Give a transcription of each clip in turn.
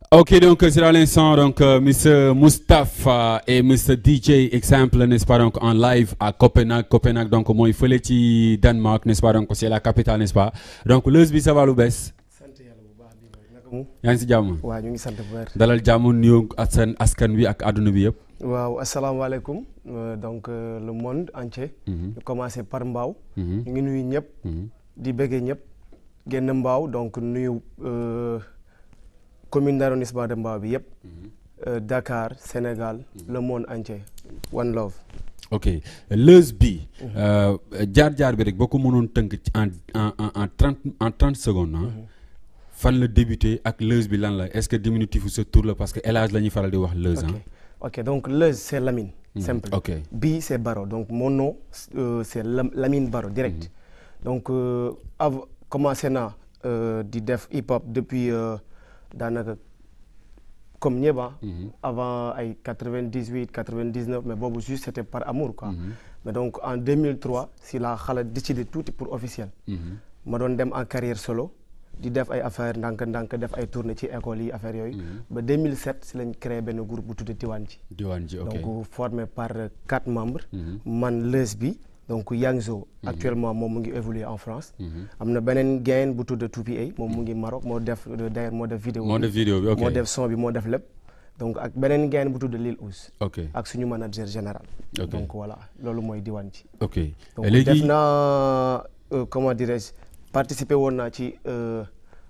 Ok, donc c'est à l'instant, donc euh, Mr. Mustafa et Mr. DJ Exemple, n'est-ce pas, donc en live à Copenhague. Copenhague, donc moi, il faut aller Danemark, n'est-ce pas, donc c'est la capitale, n'est-ce pas. Donc, le bi ça va lu bees. sant yàlla bu baax bi naka mu. yaa ngi si jàmm. waaw ñu ngi sant bu wér. dalal jàmm nuyoo ak seen askan wi ak àdduna bi yëpp. waaw asalaamaaleykum euh, donc euh, le monde entier. ñu commencé par Mbaaw. ñu ngi nuyu ñëpp. di bëggee ñëpp. génn Mbaaw donc nuyu euh, commune d'arrondissement de Mbaaw bi yëpp. Euh, Dakar Sénégal le monde entier one love. ok lëz bi. jaar-jaar bi rek boo ko mënoon tënk ci en en en en trente en trente secondes ah. fan la débuté ak lëz bi lan la est-ce que diminutif sa tur la parce que El Hadj la ñuy faral di wax lëz ok ah. ok donc Leuz c'est Lamine. simple ok. Bi c'est Baro donc mon nom euh, c'est Lam- Lamine Baro direct. donc euh, av commencé naa euh, di def hip hop depuis euh, daanaka comme ñëpp ah. avant ay quatre-vingt-dix-huit quatre-vingt-dix-neuf mais boobu juste c'était par amour quoi. mais donc en 2003 si la xala décidé tuuti pour officiel. ma doon dem en carrière solo di def ay affaire ndànk-ndànk def ay tournée ci école yi affaire yooyu. ba 2007 si lañ créé benn groupe bu tudd Tiwaan ci. diwaan ji ok donc formé par euh, quatre membres. man Leuz bi donc Yangzo. actuellement moom mu ngi évoluer en France. am na beneen gain bu tudd 2PA moom mu ngi Maroc moo def d'ailleurs moo def vidéo moo def vidéo bi ok moo def son bi moo def lépp. donc ak beneen gain bu tudd Lil Ous. ok ak suñu manager général. Ok. donc voilà loolu mooy diwaan ci. ok donc def léegi naa euh, comment dirais-je participer woon naa ci euh,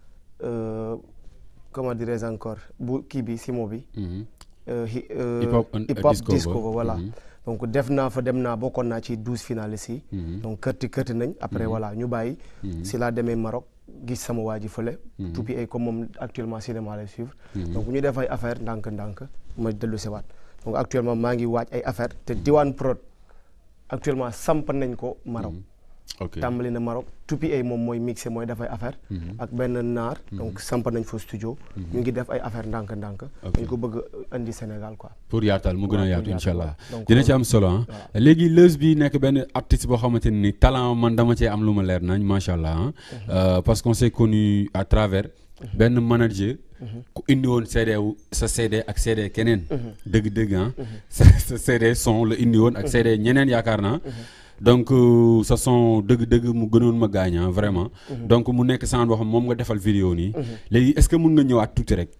euh, comment dirais-je encore bu kii bi Simo bi. Mhm. euh, hi- euh, Hip Hop and- hip hop Discover. discover voilà Mhm. donc def naa fa dem naa bokkoon naa ci douze finalistes yi donc kërti kërti nañ après voilà ñu bàyyi si laa demee Maroc gis sama waa ji fële tuupi ay comme moom actuellement cinéma lay suivre donc ñu def ay affaire ndànk-ndànk ma dellu si waat donc actuellement maa ngi waaj ay affaire te Diwane Prod actuellement samp nañ ko Maroc ok tàmbali na Maroc tuupi ay moom mooy mixé mooy def ay affaire ak benn naar donc samp nañ fa studio ñu ngi def ay affaire ndànk-ndànk Ok. dañ ko bëgg a indi Sénégal quoi pour yaatal mu gën a waaw, yaatu pour incha allah yaatal, donc dina ci loolu- am solo ah léegi lëz bi nekk benn artiste boo xamante ne ni talent man dama cee am lu ma leer nañ macha allah ah. Euh, parce qu'on s'est connu à travers benn manager ku indi woon CD wu sa CD ak CD keneen dëgg-dëgg ah sa sa CD son la indi woon ak CD ñeneen yaakaar naa donc euh, sa son dëgg-dëgg mu gënoon ma gaañaa vraiment donc mu nekk sound boo xam moom nga defal vidéo nii léegi est-ce que mun nga ñëwaat tuuti rek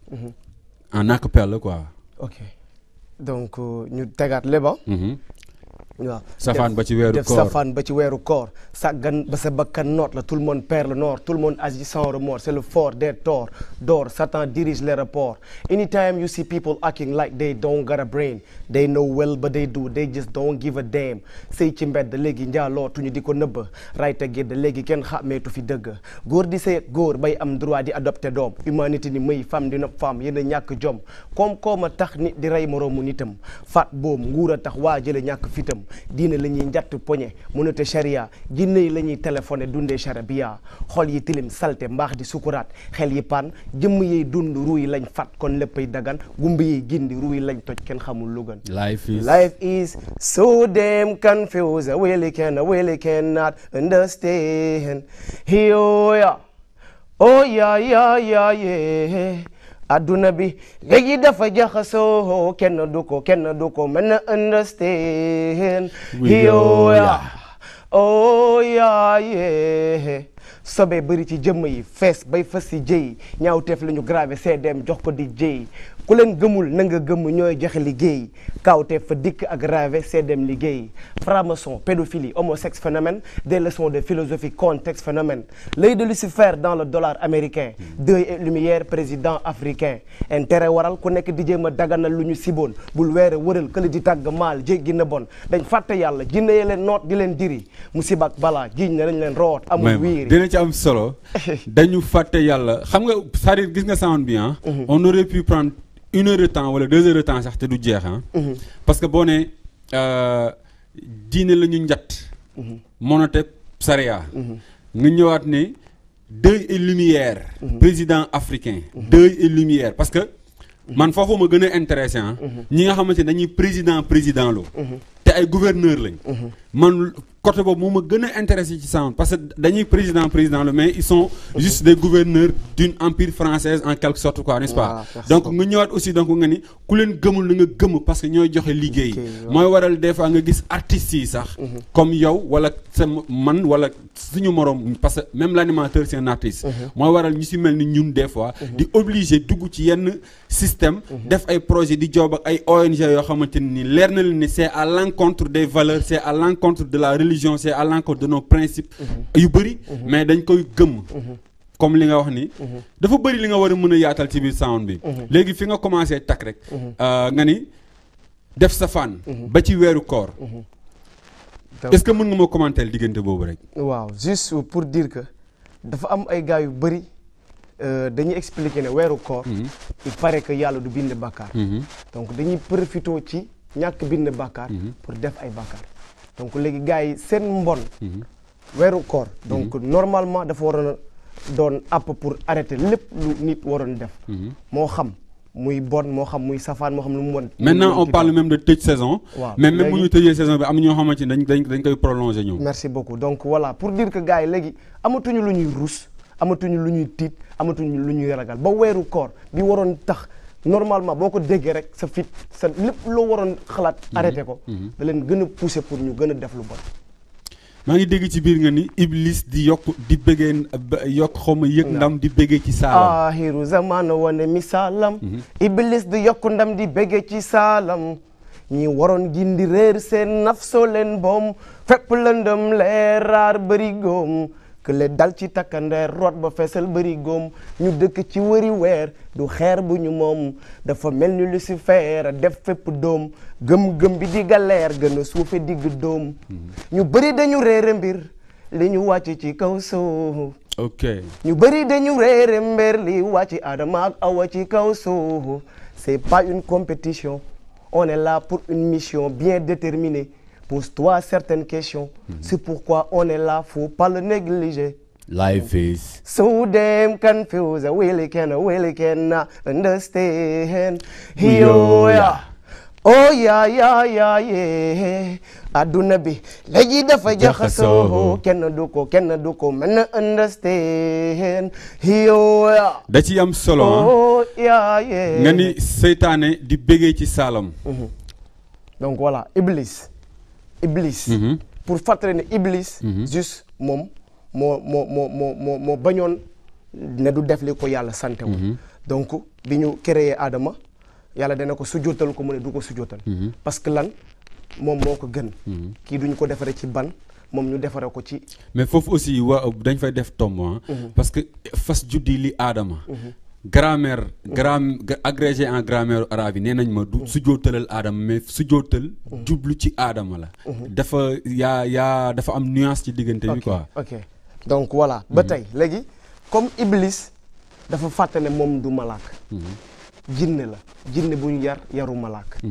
en acapella quoi ok donc euh, ñu tegaat léba Mhm. waaw Safaan def- ba ci weeru def koor. safaan ba ci weeru koor sàggan ba sa bakkan noot la tout le monde perd le nord tout le monde agit sans remords c'est le fort des torts d'or Satan dirige les rapports anytime you see people acting like they don't got a brain they know well but they do they just don't give a damn sëy ci mbedd léegi njaalootuñu di ko nëbb rayta gédd léegi kenn xàmmeetu fi dëgg góor di sëy ak góor bay am droit di adopté doom humanité ni mëy femme di nopp femme yéen a ñàkk jom koom-koom a tax nit di rey moroomu nitam faat boom nguur a tax waa jële ñàkk fitam diine la ñuy njatt poñe mënate charia jinne yi la ñuy téléphoné dundee charabia xol yi tilim salte mbaax di sukuraat xel yi pan jëmm yiy dund ruu yi lañ fat kon léppay dagan gumbi yiy gindi ruu yi lañ toj kenn xamul lu gën life is Life is so damn confused. I really can, I really cannot understand. Hey, oh yeah, oh yeah, yeah, yeah, yeah. adduna bi léegi dafa jaxasoo kenn du ko kenn du ko mën a understand. Oui, Hey, oh oh, yeah, yeah. oh yeah, yeah. sobe bëri ci jëmm yi fees bay fas si jëy ñaawteef la ñu gravé CDM jox ko di jëy ku leen gëmul na nga gëmm ñooy joxe liggéey kaawteef fa dikk ak gravé CDM liggéey franc-maçon pédophilie homosexe phénomène des leçons de philosophie contexte phénomène l'œil de Lucifer dans le dollar américain deuil et lumière président africain intérêt waral ku nekk di jéem a daganal lu ñu siboon bul weere wëral kële di tàgg maal jéggi na bon dañ fàtte yàlla jinne ye leen noot di leen diri musiba ak balaa jiiñ na lañ leen root amul Même, wiiri dina ci am solo dañu fàtte yàlla xam nga c'est-à-dire gis nga sound bi ah on aurait pu prendre une heure de temps wala deux heures de temps sax te du jeex ah parce que boo ne euh, diine la ñu njatt monote saria nga ñëwaat ne deuil et lumière président africain deuil et lumière parce que man foofu ma gën a intéressé ah ñi nga xamante ne dañuy président président loo te ay gouverneur lañ man côté boobu moo ma gën a intéressé ci sound parce que dañuy président président la mais ils sont juste des gouverneurs d'une empire française en quelque sorte quoi n'est-ce pas Voilà, merci donc beaucoup. nga ñëwaat aussi donc nga ni ku leen gëmul na nga gëm parce que ñooy joxe liggéey Liggéey, waaw. mooy waral des fois nga gis artistes yi sax comme yow wala sa man wala suñu morom parce que même l'animateur c'est un artiste mooy waral ñu si mel ni ñun des fois di obligé dugg ci yenn système def ay projet di job ak ay ONG yoo xamante ni leer na leen ni c'est à l'encontre des valeurs c'est à l'encontre de la religion c'est à l'encontre de nos principes yu bëri mais dañ koy gëm comme li nga wax ni dafa bëri li nga war a mën a yaatal ci biir sound bi léegi fi nga commencé tak rek euh, nga ni def sa fan ba ci weeru koor Donc- est-ce que mën nga ma commenter diggante boobu rek waaw juste pour dire que dafa am ay gars yu bëri euh, dañuy expliquer ne weeru koor il paraît que yàlla du bind bàkkaar donc dañuy profité ci ñàkk bind bàkkaar pour def ay bàkkaar donc léegi gars yi seen mbon weeru koor donc normalement dafa waroon a doon app pour arrêter lépp lu nit waroon def moo xam muy bon moo xam muy safaan moo xam lu mu mën maintenant on parle même de tëj saison Waaw. mais même bu Léegi- ñu tëjee saison bi am ñoo xamante ni dañ dañ dañ koy prolonger ñoom merci beaucoup donc voilà pour dire que gars yi léegi amatuñu lu ñuy rus amatuñu lu ñuy tiit amatuñu lu ñuy ragal ba weeru koor bi waroon tax normalement boo ko déggee rek sa fit sa lépp loo waroon xalaat arrêté ko da leen gën a pousser pour ñu gën a def lu bon maa ngi dégg ci biir nga ni iblis di yokk di bëggee ba- yokk xaw ma yëg ndam di bëggee ci saalam ahiru zaman wane misaalam iblis di yokku ndam di bége ci saalam ñi waroon gindi réer seen nafsoo leen boom fépp lëndëm leeraar bëri góom que le dal ci takkandeer root ba feesal bëri góom ñu dëkk ci wëri weer du xeer bu ñu moom dafa mel ni Lucifer a def fépp doom gëm-gëm bi di galeer gën a suufe digg doom ñu bëri dañu réere mbir li ñu wàcc ci kaw suuf ok ñu bëri dañu réere mbir li wàcc Adama ak Awa ci kaw suuf c'est pas une compétition on est là pour une mission bien déterminée pose-toi certaines questions c'est pourquoi on est là faut pas le négliger life is So damn confused, I really can, I really cannot understand. Yo, Yo, yeah. yeah. Oh yeah, yeah, yeah, yeah. Aduna bi léegi dafa Jaxasoo. jaxasoo kenn du ko kenn du ko mën a understand. Yo, yeah. da ci am solo ah. Oh yeah, yeah. nga ni seytaane di bëggee ci saalam donc voilà Iblis. Iblis. Mhm. pour fàttali ne Iblis. juste moom moo moo moo moo moo moo bañoon ne du def li ko yàlla sante woon donc bi ñu créé Adama yàlla dana ko sujootal ko mu ne du ko sujootal. parce que lan moom moo ko gën. kii duñ ko defaree ci ban moom ñu defaree ko ci. mais foofu aussi wa dañ fay def tomb ah. parce que fas juddi li aadama grammaire gram agrégé en grammaire arabe yi nee nañ ma du sujootalal aadama mais sujootal jublu ci aadama la dafa yaa yaa dafa am nuance ci diggante bi ok quoi ok donc voilà ba tey léegi comme Iblis dafa fàtte ne moom du malaak jinne la jinne bu ñu yar yaru malaak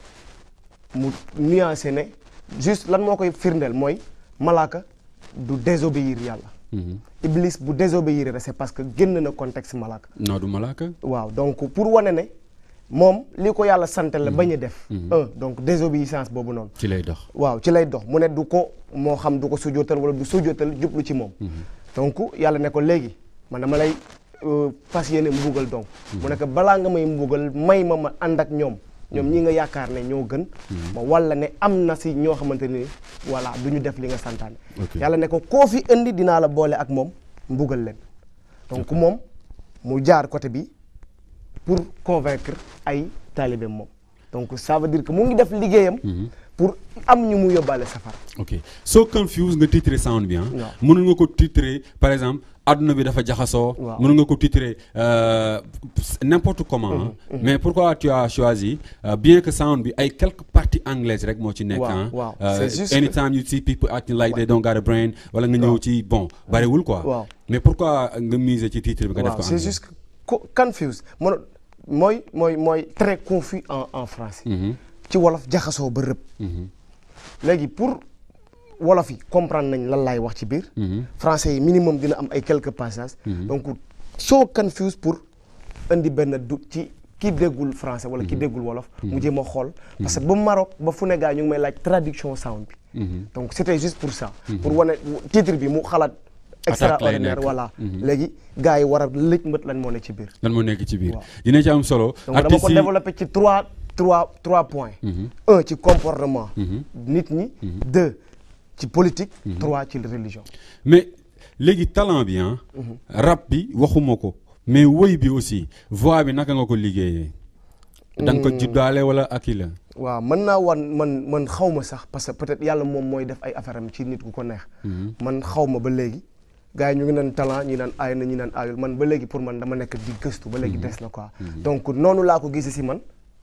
mu nuancé ne juste lan moo koy firndeel mooy malaaka du désobéir yàlla Iblis bu désobéir rek c'est parce que génn na contexte malaaka non du malaaka waaw donc pour wane ne moom li ko yàlla sant la bañ a def un donc désobéissance boobu noonu ci lay dox waaw ci lay dox mu ne du ko moo xam du ko sujootal wala du sujootal jublu ci moom donc yàlla ne ko léegi man dama lay euh, fas yéene mbugal donc mu ne ko balaa nga may mbugal may ma ma ànd ak ñoom ñoom ñi nga yaakaar ne ñoo gën ma walla ne am na si ñoo xamante ni voilà du ñu def li nga santaane Ok. yàlla ne ko koo fi indi dinaa la boole ak moom mbugal leen donc moom mu jaar côté bi pour convaincre ay taalibeem moom donc ça veut dire que mu ngi def liggéeyam pour am ñu mu yóbbaale safara ok so confuse nga titré sound bi ah Waaw. mënul nga ko titré par exemple adduna bi dafa jaxasoo Waaw. mënul nga ko titré euh, n'importe comment hein. mais pourquoi tu as choisi euh, bien que sound bi ay quelques parties anglaises rek moo ci nekk Waaw, ah waaw. Euh, C'est juste que- anytime you see people acting like they don't got a brain wala nga ñëw ci bon bariwul quoi Waaw. mais pourquoi nga miser ci titre bi nga def waaw ko c'est anglais juste que co- confuse mono mooy mooy mooy très confus en en français ci wolof jaxasoo ba rëb léegi pour wolof yi comprendre nañ lan laay wax ci biir français yi minimum dina am ay quelques passages donc soo confuse pour indi benn du ci kii déggul français wala kii déggul wolof mu jéem a xool parce que ba Maroc ba fu ne gars ñu ngi may laaj traduction sound bi donc c'était juste pour ça pour wane titre bi mu xalaat extraordinaire nekk. voilà léegi gars yi war a lëj mbët lan moo ne ci biir lan moo nekk ci biir Waaw. dina ci am solo donc dama ko artistes yi développé ci trois trois trois points un ci comportement nit ñi deux ci politique trois ci religion mais léegi talent bi ah rap bi waxuma ko mais woy bi aussi voix bi naka nga ko liggéeyee da nga ko juddaale wala aki la waaw mën naa wan man man xaw ma sax parce que peut-être yàlla moom mooy def ay affaire am ci nit ku ko neex man xaw ma ba léegi gars yi ñu ngi naan talent ñi naan aay na ñi naan aayul man ba léegi pour man dama nekk di gëstu ba léegi des na quoi donc noonu laa ko gisee si man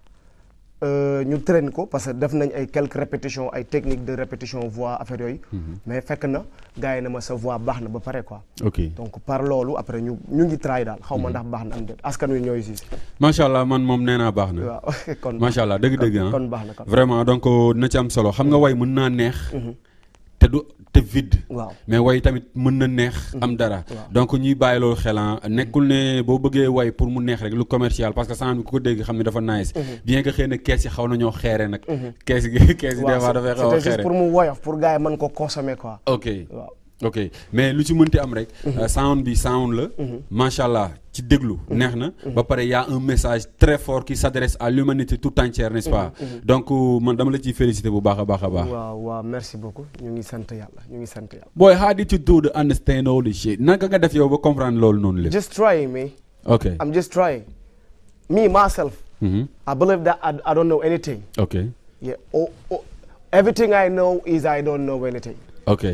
euh, ñu traîne ko parce que def nañ ay quelques répétitions ay techniques de répétition voix affaire yooyu mais fekk na gars yi na ma sa voix baax na ba pare quoi ok donc par loolu après ñu ñu ngi try daal xaw ma ndax baax na am déet askan wi ñooy si macha allah man moom nee naa baax na waaw kon macha allah dëgg-dëgg ah kon baax na kon vraiment donc na ci am solo xam nga way mën naa neex te du te vide waaw mais way tamit mën na neex am dara donc ñuy bàyyi loolu xelan nekkul ne boo bëggee way pour mu neex rek lu commercial parce que sound bi ku ko dégg xam ne dafa nice bien que xëy na kees yi xaw na ñoo xeere nag kees gi kees yi des fois dafay xaw a c'était juste xeere pour mu woyof pour gars yi mën ko consommer quoi ok waaw ok mais lu ci mënti am rek euh, sound bi sound la macha allah ci déglu neex na ba pare y a un message très fort qui s'adresse à l'humanité tout entière n'est-ce pas donc euh, man dama la ciy féliciter bu baax a baax a baax waaw waaw merci beaucoup ñu ngi sant yàlla ñu ngi sant yàlla boy how did you do to understand all this shit naka nga def yow ba comprendre loolu noonu lépp just trying me ok I'm just trying me myself Mhm. I believe that I, I don't know anything ok yeah oh, oh, everything I know is I don't know anything ok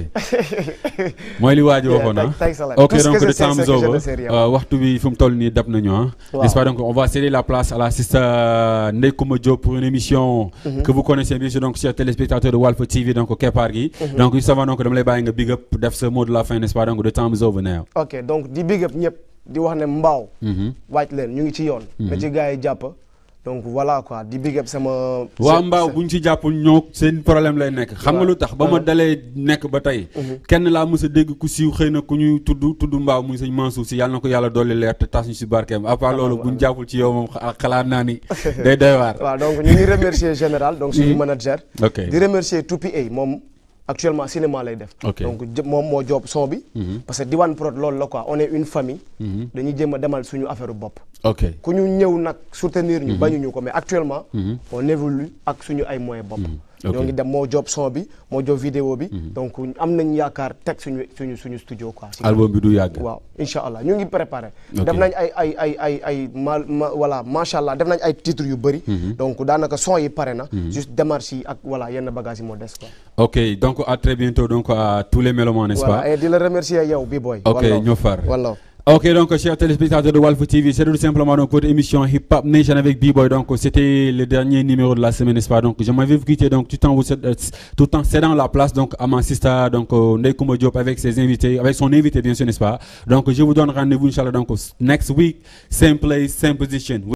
mooy li waa ji Yeah, waxoon ah thank- thanks a lot. ok Tout ce donc que je the sais, time c'est is que je over ne sais rien. Euh, waxtu bi fu mu toll nii dab nañu ah Waaw. n'est-ce pas donc on va céder la place à la sister Ndeye Coumba Diop pour une émission que vous connaissez bien sûr donc chers téléspectateurs de Walf TV donc Keppaar gi donc justement donc dama lay bàyyi nga big up def sa mot de la fin n'est-ce pas donc the time is over now ok donc di big up ñëpp di wax ne mbaaw Mhm. waaj leen ñu ngi ci yoon na ci gars yi jàpp donc voilà quoi di big up sama waa sa- mbaaw sa- bu ñu ci jàppul ñoo seen problème lay nekk xam nga lu tax ba ma dalee nekk ba tey kenn laa mës a dégg ku siiw xëy na ku ñuy tudd tudd mbaaw muy sëñ Mansour si yàlla na ko yàlla dolli leer te tas ñu si barkeem à part loolu bu ñu jàppul ci yow moom xa- xalaat naa ni day doy waar waaw donc ñu ngi remercier général donc suñu manager ok di remercier Toupi A moom actuellement cinéma lay def Ok. donc jë- moom moo job son bi parce que Diwane Prod loolu la quoi on est une famille dañuy jéem a demal suñu affaire bopp ok ku ñu ñëw nag soutenir ñu bañuñu ko mais actuellement on évolue ak suñu ay moyens bopp Ok. ñoo ngi dem moo job son bi moo job vidéo bi donc am nañ yaakaar teg suñu suñu suñu studio quoi si album bi du yàgg waaw incha allah ñu ngi préparé. Ok. def nañ ay ay ay ay ay ma ma voilà macha allah def nañ ay titres yu bëri. donc daanaka son yi pare na. juste démarche yi ak voilà yenn bagages yi moo des quoi. ok donc à très bientôt donc à tous les mélomanes n'est-ce voilà pas et di la remercier yow bi boy. ok ñoo far wala Ok, donc, chers téléspectateurs de Walf TV, c'est tout simplement donc votre émission Hip Hop Nation avec B-Boy. Donc, c'était le dernier numéro de la semaine, n'est-ce pas? Donc, j'aimerais vous quitter donc tout en vous cède- euh, tout en cédant la place donc à ma sister donc euh, Ndeye Coumba Diop avec ses invités, avec son invité bien sûr, n'est-ce pas? Donc, je vous donne rendez-vous inchallah donc next week, same place, same position.